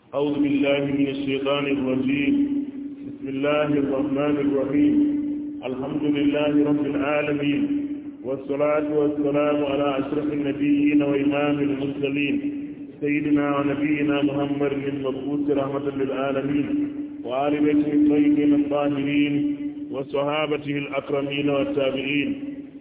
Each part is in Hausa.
أعوذ بالله من الشيطان الرجيم بسم الله الرحمن الرحيم الحمد لله رب العالمين والصلاة والسلام على أشرف النبيين وإمام المرسلين سيدنا ونبينا محمد المبعوث رحمة للعالمين وآل بيته الطيبين الطاهرين وصحابته الأكرمين والتابعين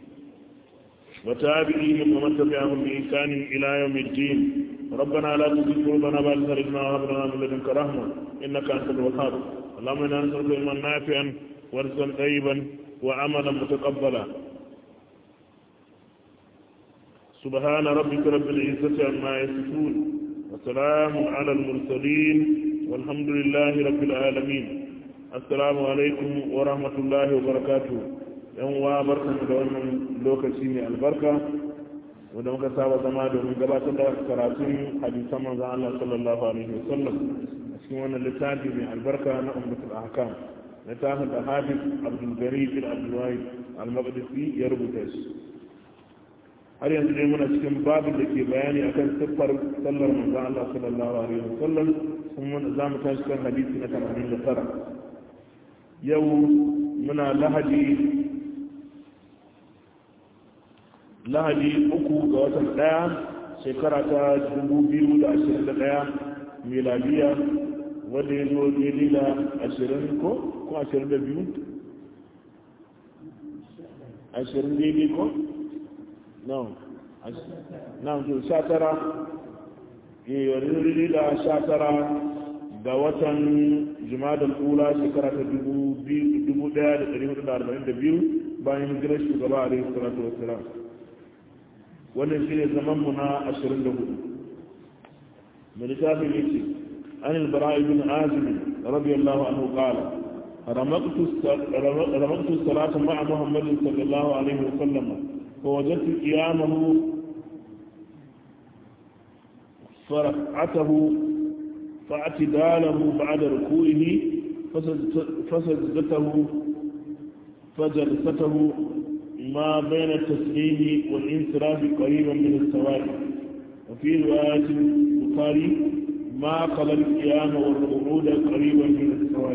وتابعيهم ومن تبعهم بإحسان إلى يوم الدين ربنا لا تزغ قلوبنا بعد إذ هديتنا وهب لنا من لدنك رحمة إنك أنت الوهاب اللهم إنا نسألك علما نافعا ورزقا طيبا وعملا متقبلا سبحان ربك رب العزة عما يصفون وسلام على المرسلين والحمد لله رب العالمين السلام عليكم ورحمة الله وبركاته yan uwa barkan da wannan lokaci mai albarka wanda muka saba zama domin gabatar da karatun hadisan manzon Allah sallallahu alaihi wasallam a cikin wannan littafi mai albarka na ummatul ahkam littafin da Hafiz Abdul Gari bin Abdul Wahid al-Maqdisi ya rubuta shi har yanzu dai muna cikin babin da ke bayani akan siffar sallar manzon Allah sallallahu alaihi wasallam kuma za mu tashi kan hadisi na 89 yau muna lahadi lahadi uku ga watan daya shekara ta 2021 miladiya wadda ya zo daidai da 20 ko ko 22 20 daidai ko no na to 19 yi daidai da 19 ga watan jimadar kula shekara ta 1442 bayan hijirar shugaba a rai salatu wasu wannan shi ne zamanmu na 24 mai littafin yake an albara ibn azim radiyallahu anhu qala رمضت الصلاة مع محمد صلى الله عليه وسلم فوجدت قيامه فرقعته فاعتداله بعد ركوعه فسجدته فجلسته ما بين التسليم والانصراف قريبا من السواء وفي رواية البخاري ما قبل القيام والقعود قريبا من السواء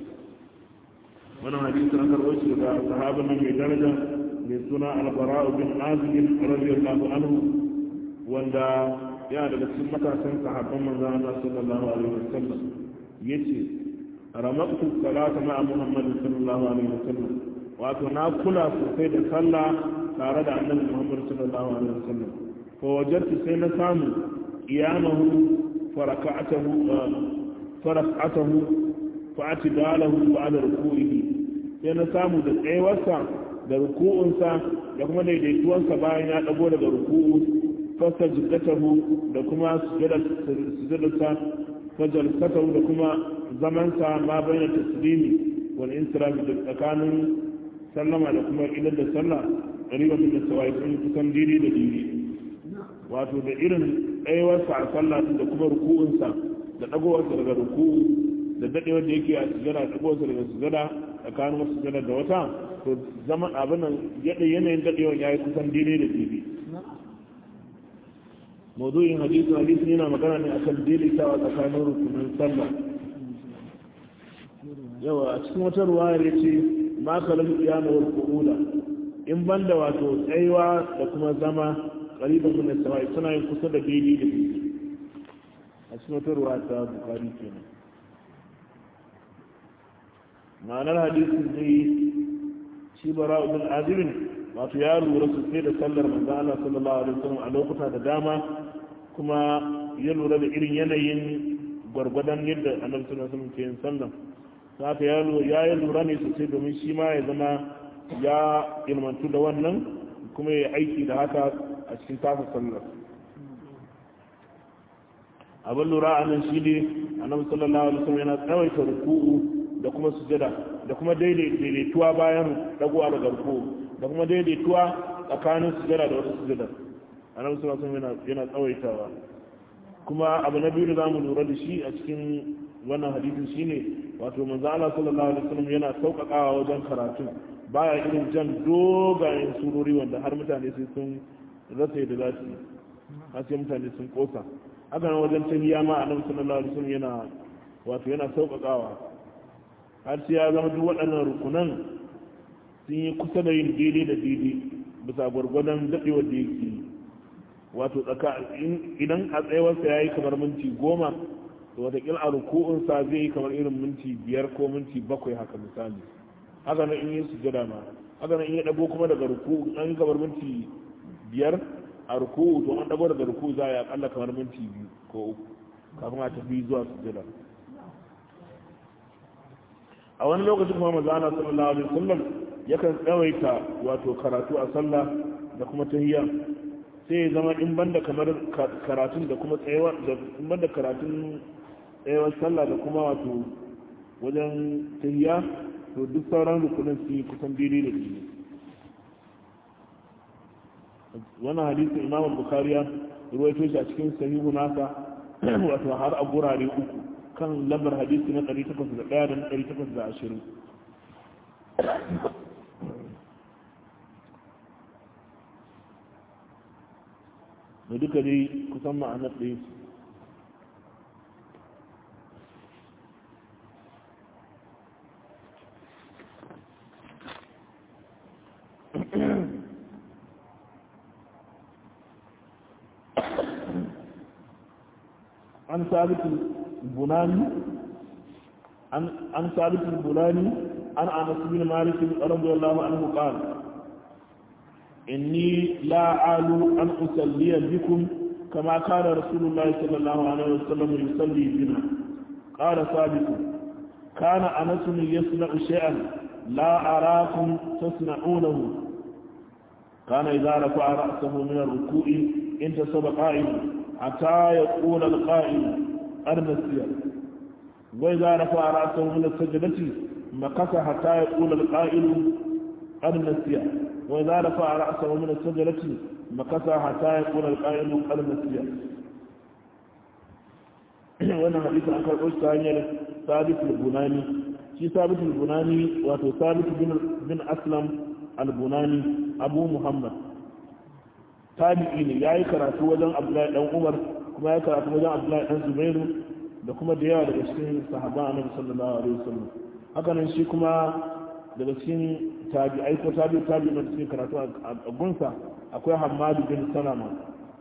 وانا حديث اخر وجه صحابنا من درجة من سنة البراء بن عازم رضي الله عنه وندا يا daga cikin matasan sahabban manzon Allah sallallahu alaihi wasallam yace ramaqtu salata ma'a Muhammad sallallahu alaihi wasallam wato na kula sosai da sallah tare da annabi Muhammad sallallahu alaihi wasallam fa wajadtu sai na samu qiyamahu faraka'atahu faraka'atahu fa atidalahu ba'da ruku'ihi sai na samu da tsayawarsa da ruku'unsa da kuma daidaituwansa bayan ya dago daga ruku'u fasajdatahu da kuma sujudarsa fajalsatahu da kuma zamansa ma bayyana taslimi wal insiraf da tsakanin sallama da kuma idan da sallah ribatun da sawai sun kusan diri da diri wato da irin ɗayawarsa a sallah da kuma ruku'unsa da ɗagowarsa daga ruku'u da daɗewar da yake a sujada ɗagowarsa daga sujada tsakanin wasu sujada da wata to zama abin nan yadda yanayin daɗewar ya yi kusan diri da diri mawdu'in hadisi hadisi yana magana ne akan daidaitawa tsakanin rukunin sallah yawa a cikin wata ruwayar ya ce ma kalar kiyama wal qu'uda in banda wato tsayuwa da kuma zama qariban min as-sama'i suna yin kusa da daidai da daidai a cikin wata ruwaya ta bukari kenan ma'anar hadisin ne shi bara ibn azibin wato ya lura sosai da sallar manzo Allah sallallahu alaihi wasallam a lokuta da dama kuma ya lura da irin yanayin gwargwadon yadda annabi sallallahu alaihi wasallam ke yin sallar haka ya yi lura ne sosai domin shi ma ya zama ya ilmantu da wannan kuma ya aiki da haka a cikin tasa sallar abin lura a nan shi ne annabi sallallahu alaihi wasallam yana tsawaita ruku'u da kuma sujada da kuma daidaituwa bayan dagowa daga ruku'u da kuma daidaituwa tsakanin sujada da wata sujada annabi sallallahu alaihi wasallam yana tsawaitawa kuma abu na biyu da zamu lura da shi a cikin wannan hadisin shine wato manzo Allah sallallahu alaihi wasallam yana sauƙaƙawa wajen karatu baya irin jan dogayen surori wanda har mutane sai sun rasa da za su har sai mutane sun kosa haka nan wajen tahiya ma annabi sallallahu alaihi wasallam yana wato yana sauƙaƙawa har sai ya zama duk waɗannan rukunan sun yi kusa da yin daidai da daidai bisa gwargwadon daɗewar da yake wato tsaka idan a tsayawarsa ya yi kamar minti goma to watakila a ruku'unsa zai yi kamar irin minti biyar ko minti bakwai haka misali haka nan in yi sujada ma haka nan in ya ɗago kuma daga ruku'u an kamar minti biyar a ruku'u to an ɗago daga ruku'u za a yi akalla kamar minti biyu ko uku kafin a tafi zuwa sujada a wani lokacin kuma maza ana sallallahu alaihi wasallam yakan tsawaita wato karatu a sallah da kuma tahiyya sai ya zama in banda kamar karatun da kuma tsayawar da in banda karatun tsayawar sallah da kuma wato wajen tahiyya to duk sauran rukunin su yi kusan daidai da daidai wannan hadisin imam bukhari ya ruwaito shi a cikin sahihu nasa wato har a gurare uku kan lambar hadisi na 801 da 820 da duka dai kusan ma'anar ɗaya su عن ثابت البناني عن عن ثابت البناني عن انس بن مالك رضي الله عنه قال اني لا اعل ان اصلي بكم كما كان رسول الله صلى الله عليه وسلم يصلي بنا قال ثابت كان انس يصنع شيئا لا اراكم تصنعونه كان اذا رفع راسه من الركوع انتصب قائما حتى يقول القائل أرنا السير وإذا رفع رأسه من السجدة مكث حتى يقول القائل أرنا السير وإذا رفع رأسه من السجدة مكث حتى يقول القائل أرنا السير wannan hadisi an karɓo shi ta hanyar sabit al-bunani shi sabit al-bunani wato sabit bin aslam al-bunani abu muhammad tabi'i ne ya yi karatu wajen abdullahi dan umar kuma ya karatu wajen abdullahi dan zubairu da kuma da yawa daga cikin sahaban annabi sallallahu alaihi wasallam haka nan shi kuma daga cikin tabi'ai ko tabi'u tabi'u da cikin karatu a gunsa akwai hammadu bin salama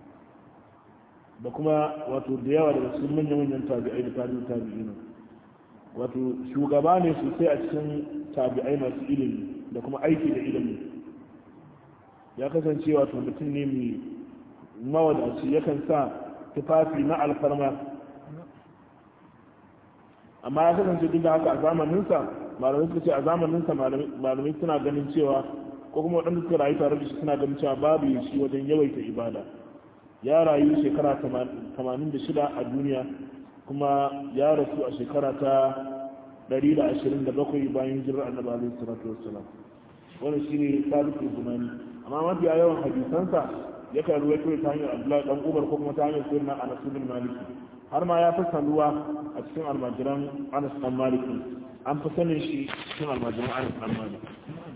da kuma wato da yawa daga cikin manyan manyan tabi'ai da tabi'u tabi'ina wato shugaba ne sosai a cikin tabi'ai masu ilimi da kuma aiki da ilimi ya kasance wato mutum ne mai mawadaci yakan sa tufafi na alfarma amma ya kasance duk da haka a zamaninsa malamai suka ce a zamaninsa malamai suna ganin cewa ko kuma waɗanda suka rayu tare da shi suna ganin cewa babu shi wajen yawaita ibada ya rayu shekara 86 a duniya kuma ya rasu a shekara ta 127 bayan jirar annabi alaihi salatu wassalam wannan shine sabitul bunani amma mafiya yawan hadisansa yakan ruwaito ta hanyar abdullahi dan umar ko kuma ta hanyar sirna anas bin maliki har ma ya fi sanuwa a cikin almajiran anas dan maliki an fi sanin shi cikin almajiran anas dan maliki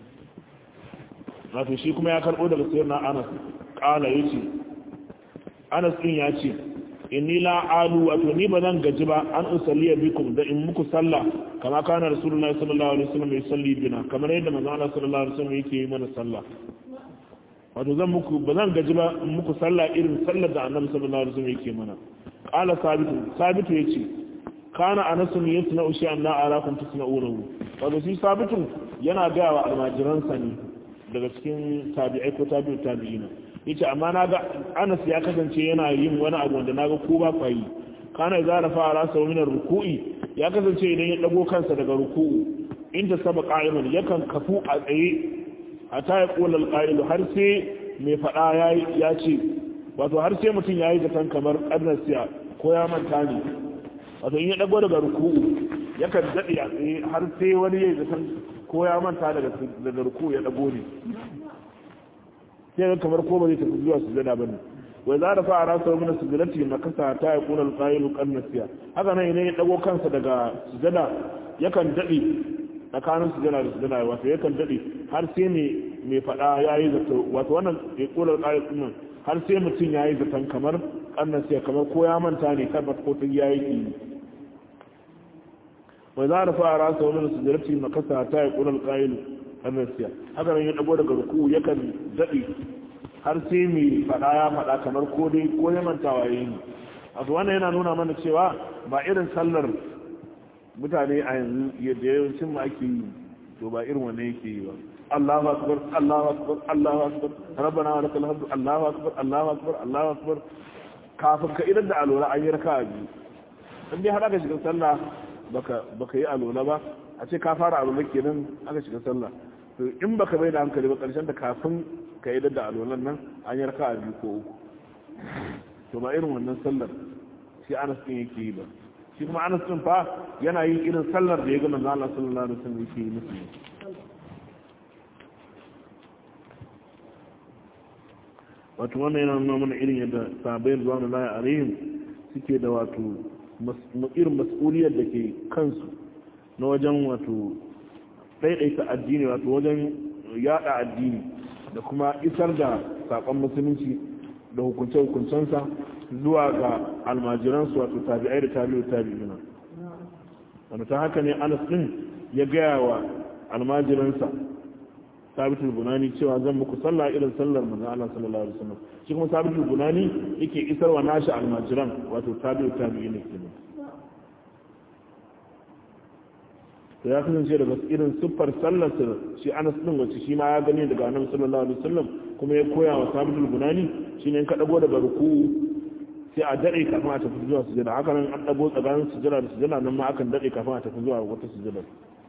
wato shi kuma ya karbo daga sirna anas kala yace anas din ya ce inni la alu wato ni ba zan gaji ba an usalliya bikum da in muku sallah kama kana rasulullahi sallallahu alaihi wasallam yusalli bina kamar yadda manzo Allah sallallahu alaihi wasallam yake yi mana sallah wato zan muku ba zan gaji ba in muku sallah irin sallar da annabi sallallahu alaihi wasallam yake mana qala sabitu sabitu yace kana anas yasna ushi an la arakum tasna'unahu wato shi sabitu yana ga wa almajiransa ne daga cikin tabi'ai ko tabi'u tabi'ina yace amma naga Anas ya kasance yana yin wani abu wanda naga ko ba kwa yi kana za rafa rasa min ruku'i ya kasance idan ya dago kansa daga ruku'u inda saba qa'iman yakan kafu a tsaye hatta ya kula alqa'il har sai mai fada yayi ya ce wato har sai mutum yayi zaton kamar annasiya ko ya manta ne wato in ya dago daga ruku'u yakan dade a tsaye har sai wani yayi zaton ko ya manta daga daga ruku'u ya dago ne sai ga kamar ko ba zai tafi zuwa sujada bane wai za da fara sau mana sujadati makasa ta ya kuna alqailu qannasiya haka nan idan ya dago kansa daga sujada yakan dade tsakanin sujada da sujada wato yakan dade har sai ne mai fada yayi zato wato wannan ya kula alqailu din har sai mutum ya yi zaton kamar ƙannan sai kamar ko ya manta ne karbat ko ta ya yi wai za da fara rasa wani su jarabci makasa ta yi ƙunar ƙa'ilu ƙannan siya haka nan ya ɗago daga ruku yakan daɗe har sai mai faɗa ya faɗa kamar ko dai ko ya mantawa ya yi a wannan yana nuna mana cewa ba irin sallar mutane a yanzu yadda yawancin ma ake yi to ba irin wannan yake yi ba Allahu akbar Allahu akbar Allahu akbar rabbana wa lakal hamdu Allahu akbar Allahu akbar Allahu akbar kafin ka idan da alola an yi raka'a biyu in dai har aka shiga sallah baka baka yi alola ba a ce ka fara alola kenan aka shiga sallah to in baka bai da hankali ba karshen da kafin ka yi da alolan nan an yi raka'a biyu ko uku to ba irin wannan sallar shi Anas din yake yi ba shi kuma Anas din fa yana yin irin sallar da ya ga manzo Allah sallallahu alaihi wasallam yake yi musu wato wannan yana nuna mana irin yadda sahabbai zuwa lahi alaihim suke da wato irin mas'uliyar da ke kansu na wajen wato ɗaiɗaita addini wato wajen yada addini da kuma isar da saƙon musulunci da hukunce-hukuncensa zuwa ga almajiransu wato tabi'ai da tabi'u tabi'ina wanda ta haka ne anas ɗin ya gaya wa almajiransa sabitul bunani cewa zan muku sallah irin sallar manzon Allah sallallahu alaihi wasallam shi kuma sabitul bunani yake isarwa nashi almajiran wato tabi'u tabi'ina kenan to ya kasance daga irin siffar sallar shi Anas din wacce shi ma ya gani daga Annabi sallallahu alaihi wasallam kuma ya koya wa sabitul bunani shine in ka dago daga ruku sai a dade kafin a tafi zuwa sujada haka nan an dago tsakanin sujada da sujada nan ma akan dade kafin a tafi zuwa wata sujada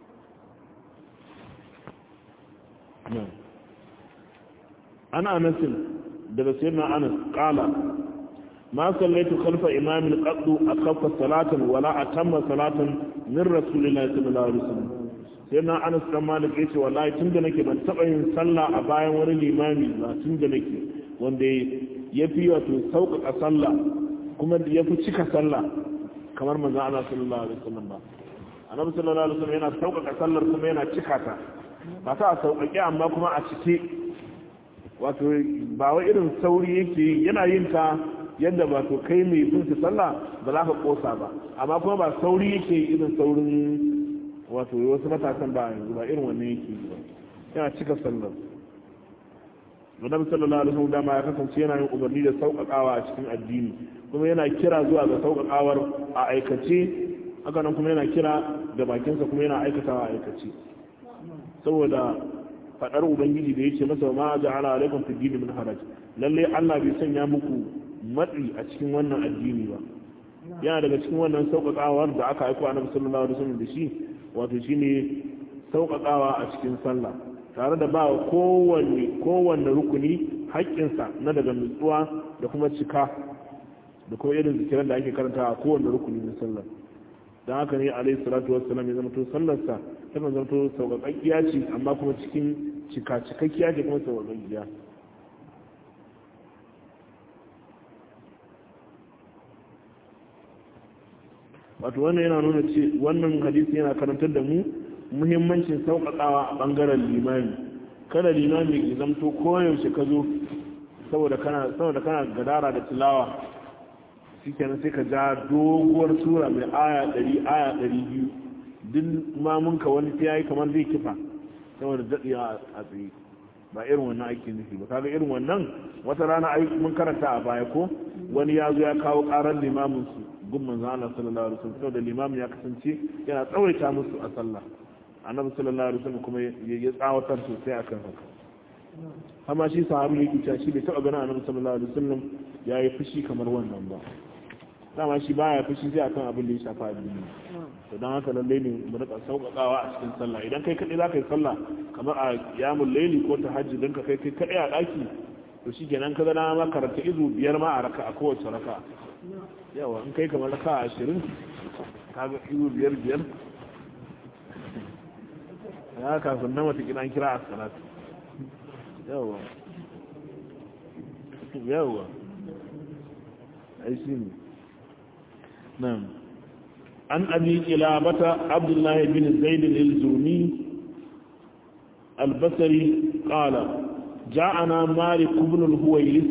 ana anasin daga sayyidina anas qala ma sallaitu khalfa imamin qaddu akhaffa salatan wala atamma salatan min rasulillahi sallallahu alaihi wasallam sayyidina anas dan malik yace wallahi tunda nake ban taba yin sallah a bayan wani limami ba tunda nake wanda yafi wato sauƙaƙa sallah kuma yafi cika sallah kamar manzo Allah sallallahu alaihi wasallam ba annabi sallallahu alaihi wasallam yana sauƙaƙa sallar kuma yana cika ta ba ta sauƙaƙe amma kuma a cike wato ba wai irin sauri yake yana yin ta yadda ba to kai mai bin su sallah ba za ka kosa ba amma kuma ba sauri yake irin saurin wato wasu matasan ba yanzu ba irin wannan yake ba yana cika sallar Annabi sallallahu alaihi wasallam dama ya kasance yana yin umarni da sauƙaƙawa a cikin addini kuma yana kira zuwa ga sauƙaƙawar a aikace haka nan kuma yana kira da bakinsa kuma yana aikatawa a aikace saboda fadar ubangiji da yake masa ma ja'ala alaikum fi dini min haraj lalle Allah bai sanya muku matsi a cikin wannan addini ba yana daga cikin wannan sauƙaƙawar da aka aiko annabi sallallahu alaihi wasallam da shi wato shine sauƙaƙawa a cikin sallah tare da ba kowanne kowanne rukuni haƙƙinsa na daga nutsuwa da kuma cika da kuma irin zikiran da ake karanta a kowanne rukuni na sallah don haka ne alaihi salatu wassalam ya zama to sallarsa tana zama to sauƙaƙƙiya ce amma kuma cikin cika cikakkiya ce kuma sauƙaƙƙiya wato wannan yana nuna ce wannan hadisi yana karantar da mu muhimmancin sauƙaƙawa a ɓangaren limami kada limami ya zamto koyaushe ka zo saboda kana saboda kana gadara da tilawa shikenan sai ka ja doguwar sura mai aya ɗari aya ɗari biyu duk mamunka wani sai yayi kamar zai kifa saboda daɗewa a tsaye ba irin wannan ake nufi ba kaga irin wannan wata rana ai mun karanta a baya ko wani ya zo ya kawo ƙarar limamin su gun manzo Allah sallallahu alaihi wasallam saboda limamin ya kasance yana tsawaita musu a sallah annabi sallallahu alaihi wasallam kuma ya tsawatar sosai akan haka amma shi sahabi yake cewa shi bai taɓa ganin annabi sallallahu alaihi wasallam ya yi fushi kamar wannan ba dama shi baya fushi sai akan abin da ya shafa addini to dan haka lalle ne mu rika sauƙaƙawa a cikin sallah idan kai kadai zaka yi sallah kamar a yamul layli ko tahajjud dan ka kai kai kadai a daki to shikenan ka ga na ma karanta izu biyar ma a raka a kowace raka yawa in kai kamar raka 20 kaga izu biyar biyar ya kafin na mata kiran kira a salatu yawa yawa ai shi ne nan an abi kilabata abdullahi bin zaid al-zuni al-basri qala ja'ana malik ibn al-huwaylisi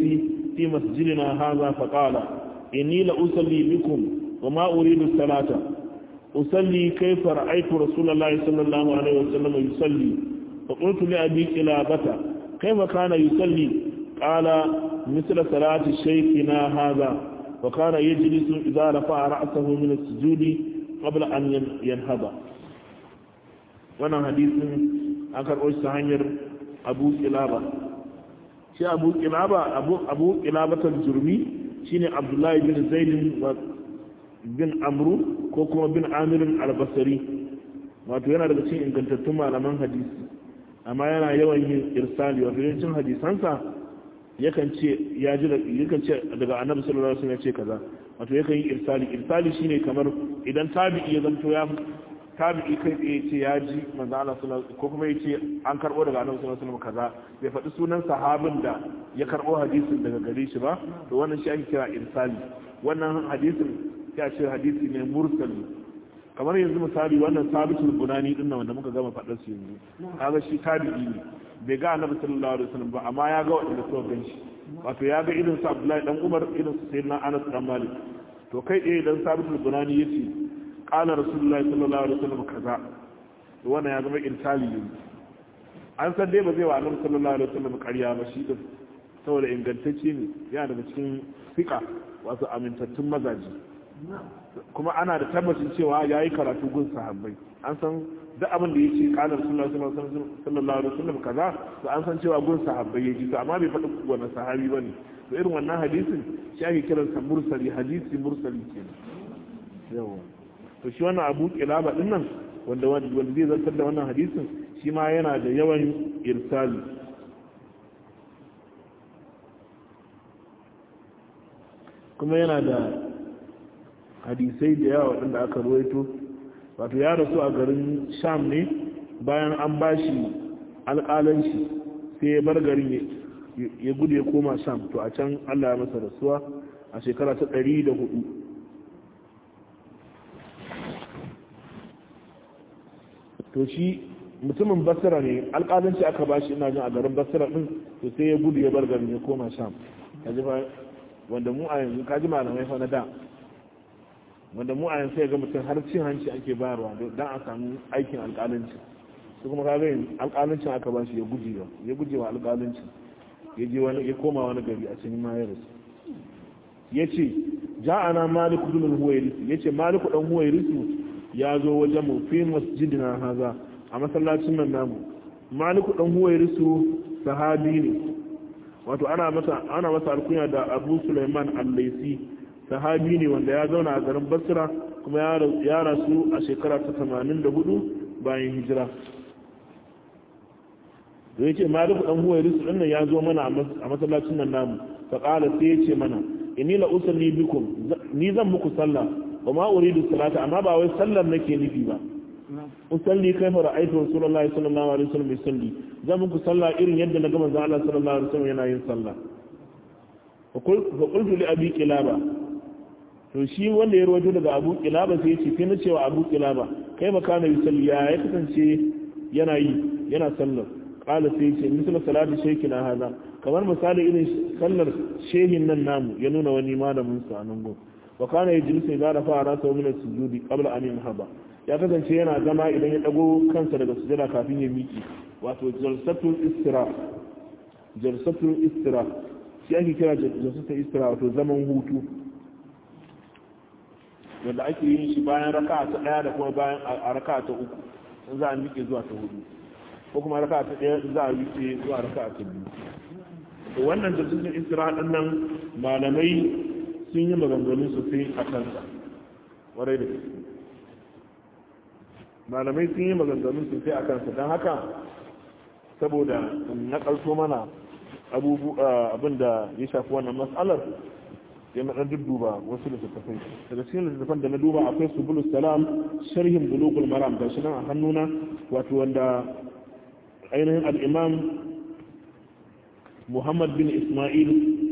في مسجدنا هذا فقال إني لأصلي بكم وما أريد الصلاة أصلي كيف رأيت رسول الله صلى الله عليه وسلم يصلي فقلت لأبي كلابة كيف كان يصلي قال مثل صلاة شيخنا هذا وكان يجلس إذا رفع رأسه من السجود قبل أن ينهض وانا حديث أكر أجل hanyar abu kilaba shi abu kilaba abu abu kilabatar jurmi shine abdullahi bin zaidin bin amru ko kuma bin amirin albasari wato yana daga cikin ingantattun malaman hadisi amma yana yawan yin irsali wato yancin hadisansa yakan ce ya ji yakan ce daga annabi sallallahu alaihi wasallam ya ce kaza wato yakan yi irsali irsali shine kamar idan tabi'i ya zanto ya tabi'i kai tsaye ce ya ji manzo Allah sallallahu ko kuma yace an karbo daga annabi sallallahu alaihi wasallam kaza bai faɗi sunan sahabin da ya karbo hadisin daga gare shi ba to wannan shi ake kira irsali wannan hadisin ya ce hadisi ne mursali kamar yanzu misali wannan sabitul bunani din nan wanda muka gama faɗar su yanzu kaga shi tabi'i ne bai ga annabi sallallahu alaihi wasallam ba amma ya ga wanda suka gan shi wato ya ga irin su Abdullahi dan Umar irin su Sayyidina Anas dan Malik to kai ɗaya dan sabitul bunani yace qala rasulullahi sallallahu alaihi wasallam kaza to wannan ya zama irsali ne an san dai ba zai wa annabi sallallahu alaihi wasallam ƙarya ba shi din saboda ingantacce ne yana daga cikin fiqa wato amintattun mazaji kuma ana da tabbacin cewa ya yi karatu gun sahabbai an san duk abin da ya ce kanar sallallahu alaihi wasallam kaza to an san cewa gun sahabbai ya ji to amma bai faɗi wani sahabi ba ne to irin wannan hadisin shi ake kiransa mursali hadisi mursali kenan yawa to shi wannan abu kilaba din nan wanda wanda zai zartar da wannan hadisin shi ma yana da yawan irsali kuma yana da hadisai da yawa waɗanda aka ruwaito wato ya rasu a garin sham ne bayan an ba shi alƙalanci sai ya bar garin ya gudu ya koma sham to a can allah ya masa rasuwa a shekara ta ɗari da hudu to shi mutumin basira ne alƙalanci aka ba shi ina jin a garin basira ɗin to sai ya gudu ya bar garin ya koma sham wanda mu a yanzu kaji malamai fa na da wanda mu a yanzu sai ga mutum har cin hanci ake bayarwa don a samu aikin alƙalanci su kuma kaga yin alƙalancin aka ba shi ya guje wa ya guje wa alƙalancin ya je wani ya koma wani gari a cikin ma ya rasu ya ce ja'ana maliku bin huwairisu ya ce maliku dan huwairisu ya zo wajen mu fi masjidina haza a masallacin nan namu maliku dan huwairisu sahabi ne wato ana masa ana masa alkunya da abu sulaiman al-laisi sahabi ne wanda ya zauna a garin basra kuma ya rasu a shekara ta 84 bayan hijira da yake maliku dan huwairis din nan ya zo mana a masallacin nan namu fa qala sai ya ce mana inni la usalli bikum ni zan muku sallah wa ma uridu salata amma ba wai sallar nake nufi ba usalli kaifa ra'aytu rasulullahi sallallahu alaihi wasallam yusalli zan muku sallah irin yadda na ga manzo Allah sallallahu alaihi wasallam yana yin sallah fa qultu li abi kilaba to shi wanda ya rawaito daga abu kilaba sai ya ce sai na cewa abu kilaba kai makana yusalli ya ya kasance yana yi yana sallar qala sai ya ce misal salati shaykhina hada kamar misali irin sallar shehin nan namu ya nuna wani malamin sa nan go wa kana yajlisu idza rafa ra'sahu min as-sujudi qabla an yanhaba ya kasance yana zama idan ya dago kansa daga sujada kafin ya miki wato jalsatul istira jalsatul istira shi ake kira jalsatul istira wato zaman hutu wanda ake yin shi bayan raka ta daya da kuma bayan a raka ta uku in za a miƙe zuwa ta hudu ko kuma raka ta daya za a miƙe zuwa raka ta biyu to wannan da sun istira din nan malamai sun yi maganganu sosai a kansa warai da malamai sun yi maganganu sosai a kansa don haka saboda na ƙarso mana abin da ya shafi wannan matsalar ya na dudduba wasu littattafai daga cikin littattafan da na duba akwai subulus salam sharhin bulugul maram ga shi nan a hannuna wato wanda ainihin al'imam muhammad bin ismail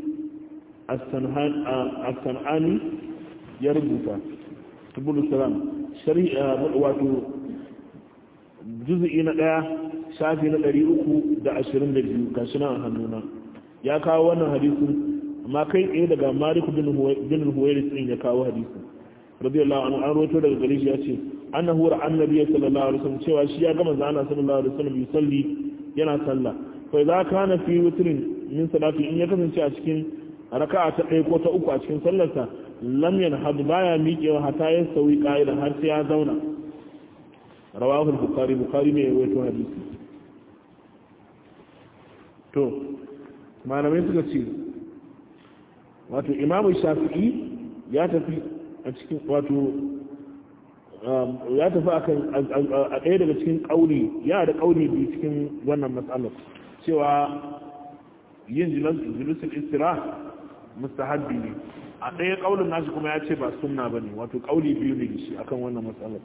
as-san'ani ya rubuta subulus salam sharhi wato juzu'i na ɗaya shafi na ɗari uku da ashirin da biyu ga shi nan a hannuna ya kawo wannan hadisin amma kai tsaye daga malik bin huwairis din ya kawo hadisi radiyallahu anhu an rawaito daga gare shi ya ce annahu ra annabi sallallahu alaihi wasallam cewa shi ya ga manzo Allah sallallahu alaihi wasallam yusalli yana sallah fa idza kana fi witrin min salati in ya kasance a cikin raka'a ta ɗaya ko ta uku a cikin sallarsa lam yanhad baya miƙewa hatta ya sauyi qa'idan har sai ya zauna rawahu al-bukhari bukhari ne ya rawaito hadisi to malamai suka ce wato imamu shafi'i ya tafi a cikin wato ya tafi akan a ɗaya daga cikin ƙauni ya da ƙauni biyu cikin wannan matsalar cewa yin julusul istira mustahabbi ne a ɗaya ƙaunin nashi kuma ya ce ba sunna ba ne wato ƙauni biyu ne shi akan wannan matsalar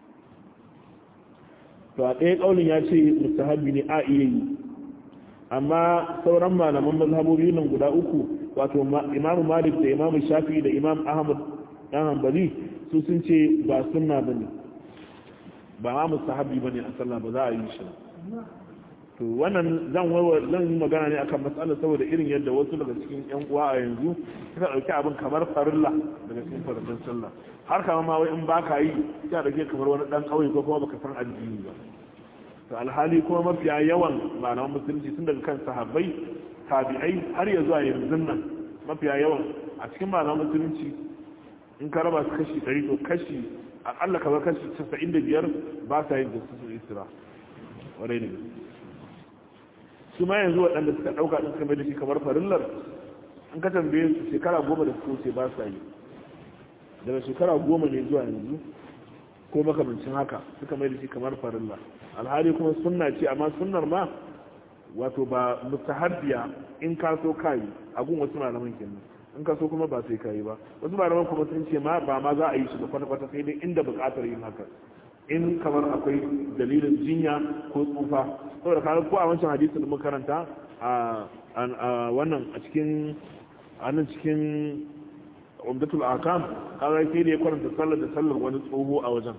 to a ɗaya ƙaunin ya ce mustahabbi ne a iya yi amma sauran malaman mazhabobi nan guda uku wato imamu malik da imamu shafi da imam ahmad dan hanbali su sun ce ba sunna bane ba ma mustahabi bane a sallah ba za a yi shi to wannan zan wawa zan yi magana ne akan matsalar saboda irin yadda wasu daga cikin yan uwa a yanzu suka dauki abin kamar farilla daga cikin farillan sallah har kama ma wai in baka yi sai dauke kamar wani dan kauye ko kuma baka san addini ba to alhali kuma mafiya yawan malaman musulunci tun daga kan sahabbai tabi'ai har ya zuwa yanzu nan mafiya yawan a cikin malaman musulunci in ka raba su kashi ɗari to kashi akalla kamar kashi casa'in da biyar ba sa yin da su isra wadai ne su ma yanzu waɗanda suka ɗauka ɗin suka mai da shi kamar farillar in ka tambaye su shekara goma da suka wuce ba sa yi daga shekara goma ne zuwa yanzu ko makamancin haka suka mai da shi kamar farilla alhali kuma sunna ce amma sunnar ma wato ba mustahabbiya in ka so kayi a gun wasu malaman kenan in ka so kuma ba sai kayi ba wasu malaman kuma sun ce ma ba ma za a yi shi da kwata-kwata sai dai inda buƙatar yin haka in kamar akwai dalilin jinya ko tsufa saboda kaga ko a wancan hadisi da muka karanta a wannan a cikin a nan cikin umdatul akam kaga sai da ya karanta sallar da sallar wani tsoho a wajen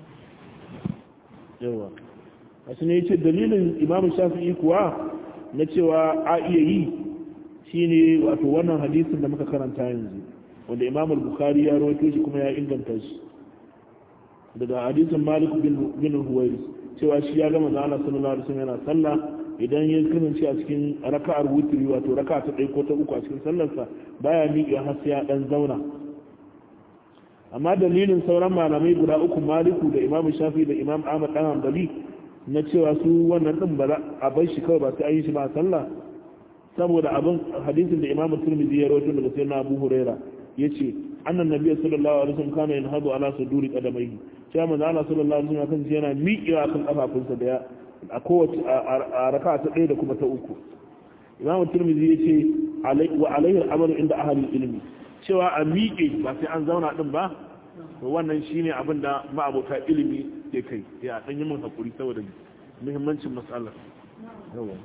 yawa a shi ne ce dalilin imam shafi'i kuwa na cewa a iya yi shine wato wannan hadisin da muka karanta yanzu wanda imam al-bukhari ya rawaito shi kuma ya inganta shi daga hadisin malik bin huwairis cewa shi ya gama zana sallallahu alaihi wasallam yana sallah idan ya kasance a cikin raka'ar wutiri wato raka'a ta ɗaya ko ta uku a cikin sallarsa baya miƙe har sai ya dan zauna amma dalilin sauran malamai guda uku maliku da imam shafi da imam ahmad dan hanbali na cewa su wannan din ba a bar shi kawai ba sai an yi shi ba a sallah saboda abin hadisin da imam turmizi ya rawaito daga sayyidina abu huraira yace annan nabiyyu sallallahu alaihi wasallam kana yanhadu ala suduri qadamaihi cewa manzo Allah sallallahu alaihi wasallam kan yana miƙewa kan kafafunsa da a kowace a raka ta ɗaya da kuma ta uku imam turmizi yace wa alaihi al-amalu inda ahli ilmi cewa a miƙe ba sai an zauna din ba to wannan shine abin da ma'abota ilimi ke kai ya dan yi min hakuri saboda muhimmancin matsalar yawa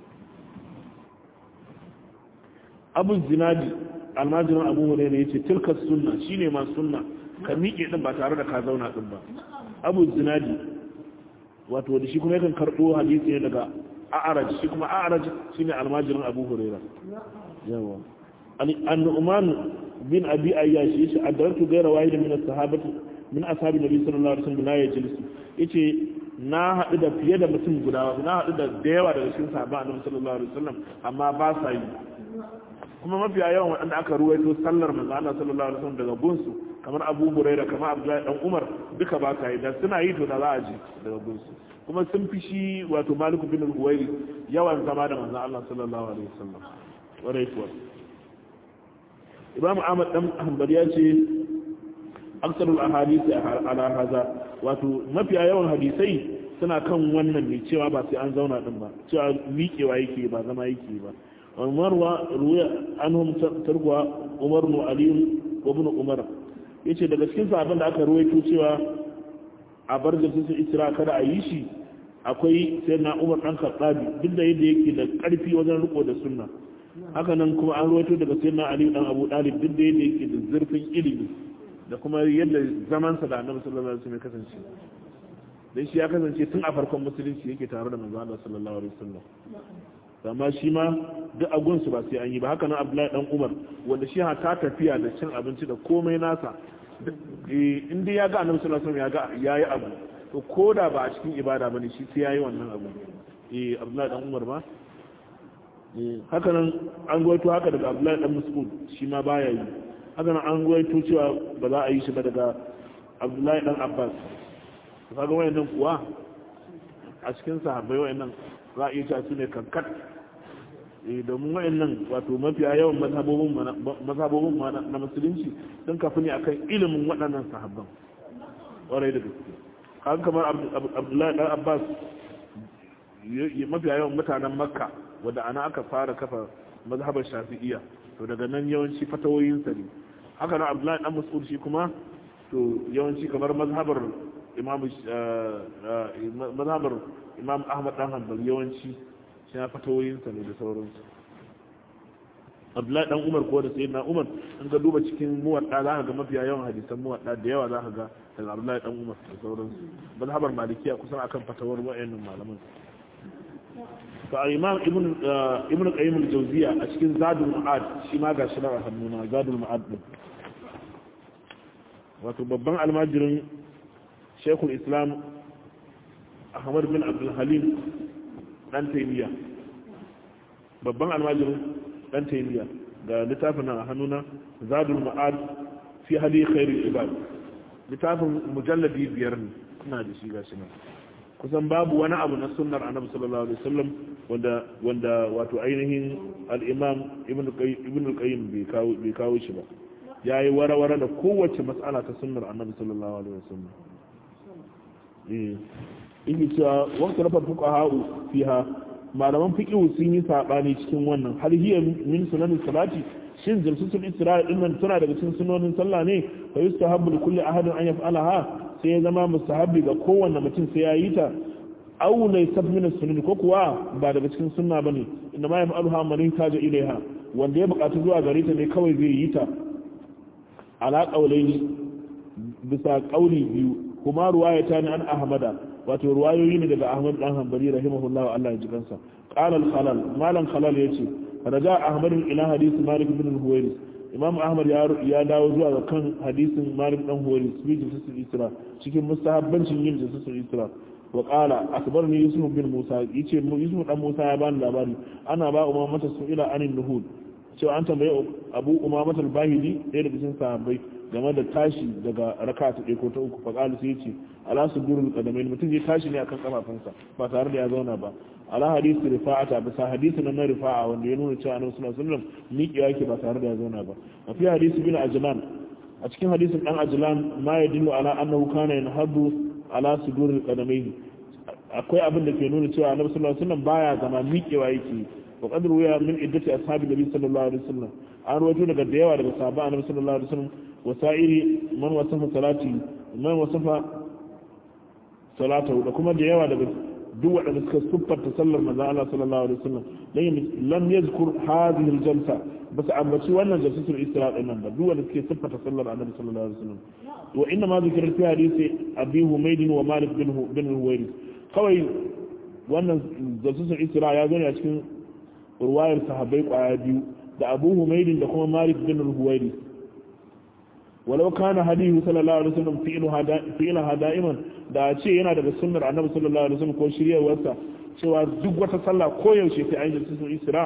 abu zinadi almajirin abu hurairah yace tilka sunna shine ma sunna ka miƙe din ba tare da ka zauna din ba abu zinadi wato da shi kuma yakan karɓo hadisi ne daga a'araj shi kuma a'araj shine almajirin abu hurairah yawa an-nu'man bin abi ayyash yace adartu ghayra wahid min as-sahabati min ashabi nabi sallallahu alaihi wasallam la yajlis yace na haɗu da fiye da mutum guda na haɗu da da yawa daga cikin sahabban annabi sallallahu alaihi wasallam amma ba sa yi kuma mafiya yawan waɗanda aka ruwaito sallar manzo Allah sallallahu alaihi wasallam daga gunsu kamar Abu Hurairah kamar Abdullahi dan Umar duka ba sa yi da suna yi to da za a ji daga gunsu kuma sun fi shi wato Malik bin al-Huwairi yawan zama da manzo Allah sallallahu alaihi wasallam warai kuwa Imam Ahmad dan Hanbali ya ce aksarul ahadith ala haza wato mafiya yawan hadisai suna kan wannan ne cewa ba sai an zauna din ba cewa miƙewa yake ba zama yake ba umar wa ruya anhum tarwa umar nu ali ibn umar yace daga cikin sahabban da aka ruwaito cewa a bar da su isra kada a yi shi akwai sayyidina umar dan khattabi duk da yadda yake da karfi wajen riko da sunna haka nan kuma an ruwaito daga sayyidina ali dan abu dalib duk da yadda yake da zurfin ilimi da kuma yadda zamansa da annabi sallallahu alaihi wasallam ya kasance dan shi ya kasance tun a farkon musulunci yake tare da manzo Allah sallallahu alaihi wasallam amma shi ma duk agunsu ba sai an yi ba haka nan abdullahi dan umar wanda shi ha ta tafiya da cin abinci da komai nasa in dai ya ga annabi sallallahu alaihi wasallam ya ga yayi abu to koda ba a cikin ibada bane shi sai yayi wannan abu eh abdullahi dan umar ba haka nan an gwaito haka daga abdullahi dan mas'ud shi ma baya yi haka nan an gwaito cewa ba za a yi shi ba daga abdullahi dan abbas kaga wayannan kuwa a cikin sahabbai wayannan za a iya cewa su ne kankat domin wayannan wato mafiya yawan mazhabobin na musulunci sun kafi ne akan ilimin waɗannan sahabban ƙwarai da gaske kan kamar abdullahi ɗan abbas mafiya yawan mutanen makka wadda ana aka fara kafa mazhabar shafi'iyya to daga nan yawanci fatawoyinsa ne haka na abdullahi ɗan mas'ud shi kuma to yawanci kamar mazhabar imam mazhabar imam ahmad ɗan hanbal yawanci shi na fatawoyinsa ne da sauransu abdullahi dan umar ko da sai na umar in ka duba cikin muwadda za ka ga mafiya yawan hadisan muwadda da yawa za ka ga daga abdullahi dan umar da sauransu mazhabar malikiya kusan akan fatawar wayannan malaman fa imam ibn ibn qayyim al-jawziya a cikin zadul ma'ad shi ma gashi na hannuna zadul ma'ad din wato babban almajirin shaykhul islam ahmad bin abdul halim dan taymiya babban almajirin dan taymiya ga littafin nan a hannuna zadul ma'ad fi hadi khairul ibad littafin mujalladi biyar ne ina da shi gashi nan kusan babu wani abu na sunnar annabi sallallahu alaihi wasallam wanda wanda wato ainihin al-imam ibn ibn al-qayyim bai kawo bai kawo shi ba yayi wara-wara da kowace mas'ala ta sunnar annabi sallallahu alaihi wasallam eh in cewa waqtu rafa fuqaha fiha malaman fiqhu sun yi sabani cikin wannan har hiya min sunanin salati shin jalsatul isra'i din nan tana daga cikin sunonin sallah ne fa yustahabbu li kulli ahadin an yaf'alaha sai ya zama mustahabbi ga kowanne mutum sai ya yi ta aw laysa min as-sunan ko kuwa ba daga cikin sunna bane inda ma yaf'aluha man yahtaja ilaiha wanda ya bukatu zuwa gare ta ne kawai zai yi ta ala qawlaini bisa qawli biyu kuma ruwayata ne an ahmada wato ruwayoyi ne daga Ahmad dan Hanbali rahimahullahu Allah ya ji kansa qala al-khalal malan khalal yace raja Ahmad ila hadith Malik ibn al-Huwairis Imam Ahmad ya ya dawo zuwa ga kan hadisin Malik dan Huwairis bi jinsul Isra cikin mustahabbancin yin jinsul Isra wa qala akbarni Yusuf bin Musa yace Yusuf dan Musa ya bani labari ana ba umma mata su'ila anin nuhud cewa an tambaye Abu Umama al-Bahili ɗaya daga cikin sahabbai game da tashi daga raka ta ɗaya ko ta uku faƙalu sai ce ala su gurul kadamai mutum zai tashi ne akan kafafunsa ba tare da ya zauna ba ala hadisi rifa'ata bisa hadisi na na rifa'a wanda ya nuna cewa annabi sallallahu alaihi wasallam miƙewa yake ba tare da ya zauna ba a fi hadisi bin ajlan a cikin hadisin dan ajlan ma ya dillu ala annahu kana yanhadu ala sudurul qadamai akwai abin da ke nuna cewa annabi sallallahu alaihi wasallam baya zama miƙewa yake wa qad ruwiya min iddati ashabi nabi sallallahu alaihi wasallam an rawaito daga da yawa daga sahabban annabi sallallahu alaihi wasallam wasa'iri man wasafa salati man wasafa salatahu da kuma da yawa daga duk waɗanda suka siffarta sallar manzon Allah sallallahu alaihi wasallam lam yazkur hadhihi aljalsa bas ambaci wannan jalsatul isra din nan ba duk wanda suke siffarta sallar annabi sallallahu alaihi wasallam wa inna ma zikra fi hadisi abi humayd wa malik bin bin huwayri kawai wannan jalsatul isra ya zo ne a cikin ruwayar sahabbai kwaya biyu da abu humayd da kuma malik bin huwayri walau kana hadihu sallallahu alaihi wasallam fi'luha da'iman da ce yana daga sunnar annabi sallallahu alaihi wasallam ko shiryawarsa cewa duk wata sallah ko yaushe sai an yi sun isra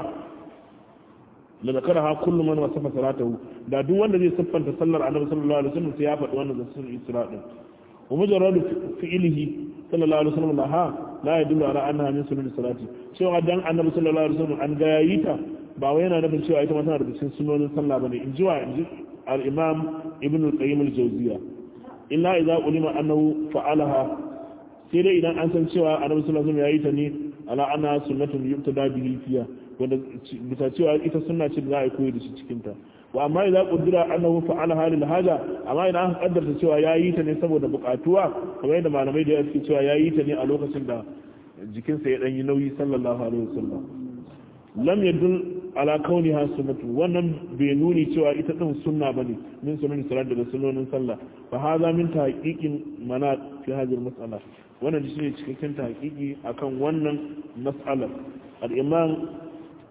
la zakaraha kullu man wasafa salatahu da duk wanda zai siffanta sallar annabi sallallahu alaihi wasallam sai ya faɗi wannan sun isra din wa mujarradu fi'lihi sallallahu alaihi wasallam laha la yadullu ala annaha min sunan salati cewa dan annabi sallallahu alaihi wasallam an ga yayi ta ba wai yana nufin cewa ita ma tana daga cikin sunonin sallah bane in ji wa in ji الإمام ابن القيم الجوزية إلا إذا علم أنه فعلها سيدة إذا أنسان سوى أنا صلى الله عليه وسلم يأيتني على أنها سنة يبتدى به فيها bisa cewa ita suna ce da za a koyi da shi cikinta wa amma idan kudura annahu fa'ala halil haja amma idan aka kaddarta cewa ya yi ta ne saboda bukatuwa kamar yadda malamai da suke cewa ya yi ta ne a lokacin da jikinsa ya dan yi nauyi sallallahu alaihi wasallam lam yadul ala kauniha sunnatu wannan bai nuni cewa ita din sunna bane min sunan salat daga sunnonin sallah fa hadha min tahqiqin mana fi hadhihi mas'ala wannan shine cikakken tahqiqi akan wannan mas'alar al-imam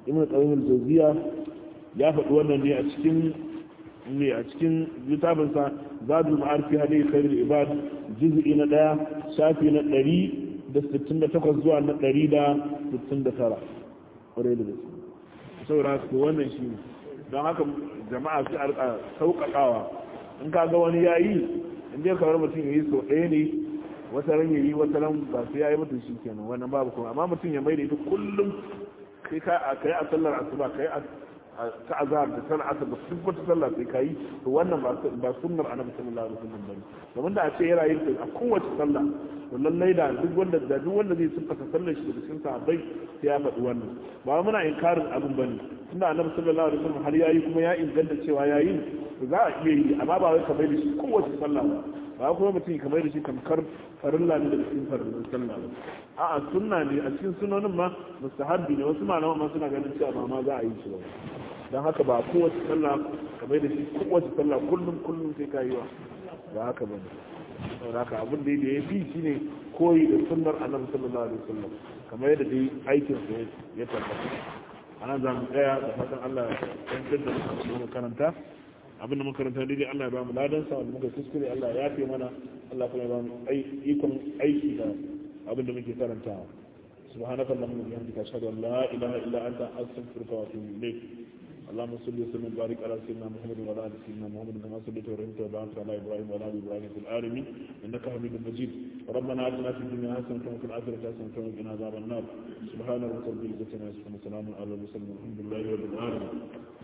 ibn qayyim al-jawziya ya faɗi wannan ne a cikin ne a cikin littafinsa zadul ma'arif fi hadi khairul ibad juz'i na daya shafi na 168 zuwa na 169 kwarai da gaske saboda su wannan shi ne don haka jama'a su a sauƙaƙawa in ka ga wani yayi in dai kamar mutum ya yi sau ɗaya ne wata ran ya yi wata ran ba su ya yi mutum shi kenan wannan babu kuma amma mutum ya mai da ita kullum kai ka a kai a sallar asuba kai a ta azhar da sallar asar da duk wata sallah sai kai to wannan ba ba sunnar annabi sallallahu alaihi wasallam bane domin da a ce yana yin a kowace sallah to lallai da duk wanda da duk wanda zai siffata sallar shi da cikin sahabbai sai ya faɗi wannan ba muna inkarin abin bane tunda annabi sallallahu alaihi wasallam har yayi kuma ya inganta cewa yayi to za a iya yi amma ba wai ka bai da shi kowace sallah ba ba kuma mutum kamar da shi tamkar farilla ne da cikin farillin sallah ba a'a sunna ne a cikin sunonin ma mustahabbi ne wasu malaman ma suna ganin cewa ba ma za a yi shi ba don haka ba kowace sallah kamar da shi kowace sallah kullum kullum sai ka yi wa ba haka ba ne saboda haka abin da ya fi shine koyi da sunnar annabi sallallahu alaihi wasallam kamar yadda dai aikin sa ya tabbata anan za mu tsaya da fatan Allah ya tantar da mu karanta abinda muka karanta daidai Allah ya ba mu ladan sa wanda muka kuskure Allah ya yafe mana Allah kuma ya ba mu ikon aiki da abinda muke karantawa سبحانك اللهم وبحمدك اشهد ان لا اله الا انت استغفرك واتوب اليك اللهم صل وسلم وبارك على سيدنا محمد وعلى ال سيدنا محمد كما صليت ورحمت وباركت على ابراهيم وعلى ال ابراهيم في العالمين انك حميد مجيد ربنا اتنا في الدنيا حسنه وفي الاخره حسنه وقنا عذاب النار سبحان ربك رب العزه عما يصفون وسلام على المرسلين والحمد لله رب العالمين